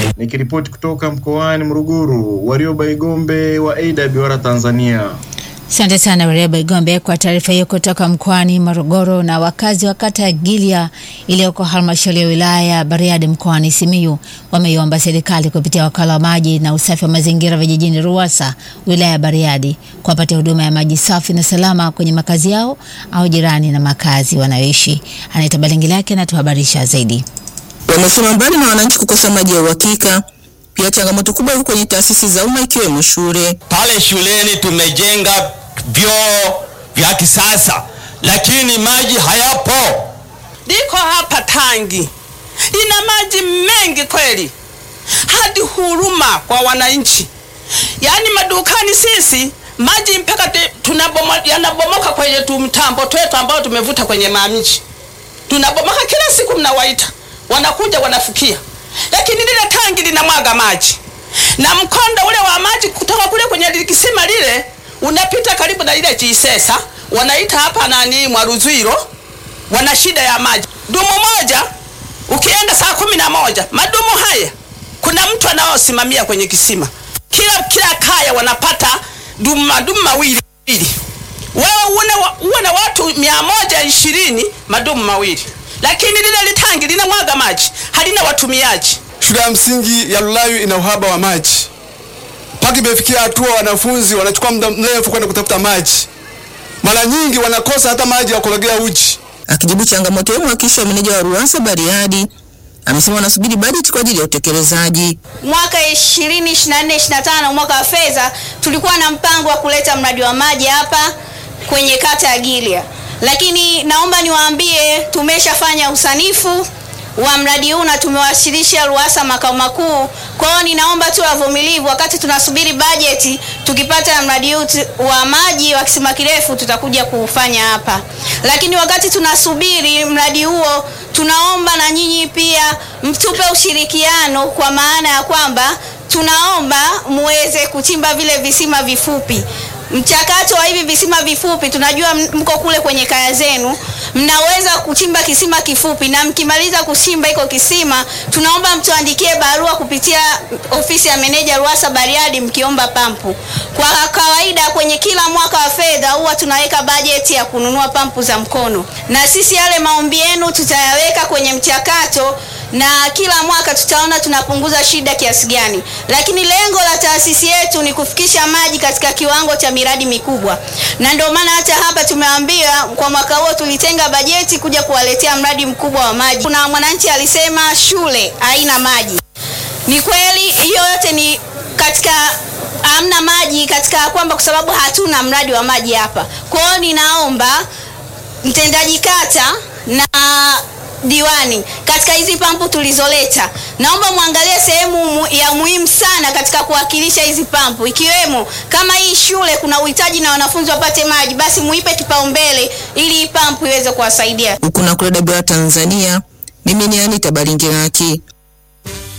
Nikiripoti kutoka mkoani Morogoro, Warioba Igombe wa AWR Tanzania. Asante sana Warioba Igombe kwa taarifa hiyo kutoka mkoani Morogoro. Na wakazi wa kata ya Gilya iliyoko halmashauri ya wilaya ya Bariadi mkoani Simiyu wameiomba serikali kupitia wakala wa maji na usafi wa mazingira vijijini RUWASA wilaya ya Bariadi kuwapatia huduma ya maji safi na salama kwenye makazi yao au jirani na makazi wanayoishi. Anaita Balingi lake anatuhabarisha zaidi. Wamesema mbali na wananchi kukosa maji ya uhakika, pia changamoto kubwa iko kwenye taasisi za umma ikiwemo shule. Pale shuleni tumejenga vyoo vya kisasa, lakini maji hayapo. Liko hapa tangi ina maji mengi kweli, hadi huruma kwa wananchi. Yaani madukani sisi maji mpaka te- tunabomo, yanabomoka kwenye tumtambo twetu ambao tumevuta kwenye mamiji, tunabomoka kila siku, mnawaita wanakuja wanafukia, lakini lile tangi linamwaga maji na mkondo ule wa maji kutoka kule kwenye kisima lile unapita karibu na ile jisesa, wanaita hapa nani Mwaruzwiro, wana shida ya maji. Dumu moja ukienda saa kumi na moja madumu haya, kuna mtu anaosimamia kwenye kisima, kila kila kaya wanapata dumu madumu mawili mawili. Wewe uone wa- uwe na watu mia moja ishirini madumu mawili, lakini lile litangi linamwaga maji, halina watumiaji. Shule ya msingi ya Lulayu ina uhaba wa maji, mpaka imefikia hatua wanafunzi wanachukua muda mrefu kwenda kutafuta maji. Mara nyingi wanakosa hata maji ya kurogea uji. Akijibu changamoto hiyo, mwakilishi wa meneja wa RUWASA Bariadi amesema wanasubiri bajeti kwa ajili ya utekelezaji. mwaka 2024 25 mwaka wa fedha tulikuwa na mpango wa kuleta mradi wa maji hapa kwenye kata ya Gilya, lakini naomba niwaambie tumeshafanya usanifu wa mradi huu na tumewasilisha RUWASA makao makuu. Kwa hiyo ninaomba tu wavumilivu wakati tunasubiri bajeti. Tukipata mradi huu tu- wa maji wa kisima kirefu tutakuja kufanya hapa, lakini wakati tunasubiri mradi huo, tunaomba na nyinyi pia mtupe ushirikiano, kwa maana ya kwamba tunaomba muweze kuchimba vile visima vifupi mchakato wa hivi visima vifupi, tunajua m- mko kule kwenye kaya zenu, mnaweza kuchimba kisima kifupi, na mkimaliza kuchimba iko kisima, tunaomba mtuandikie barua kupitia ofisi ya meneja RUWASA Bariadi mkiomba pampu. Kwa kawaida kwenye kila mwaka wa fedha huwa tunaweka bajeti ya kununua pampu za mkono, na sisi yale maombi yenu tutayaweka kwenye mchakato na kila mwaka tutaona tunapunguza shida kiasi gani, lakini lengo la taasisi yetu ni kufikisha maji katika kiwango cha miradi mikubwa, na ndio maana hata hapa tumeambia kwa mwaka huo tulitenga bajeti kuja kuwaletea mradi mkubwa wa maji. Kuna mwananchi alisema shule haina maji. Ni kweli hiyo yote ni katika hamna maji katika kwamba kwa sababu hatuna mradi wa maji hapa. Kwa hiyo ninaomba mtendaji kata na diwani katika hizi pampu tulizoleta, naomba muangalie sehemu mu- ya muhimu sana katika kuwakilisha hizi pampu, ikiwemo kama hii shule kuna uhitaji na wanafunzi wapate maji, basi muipe kipaumbele ili hii pampu iweze kuwasaidia. Huku na kule AWR Tanzania, mimi ni Anita Balingiraki.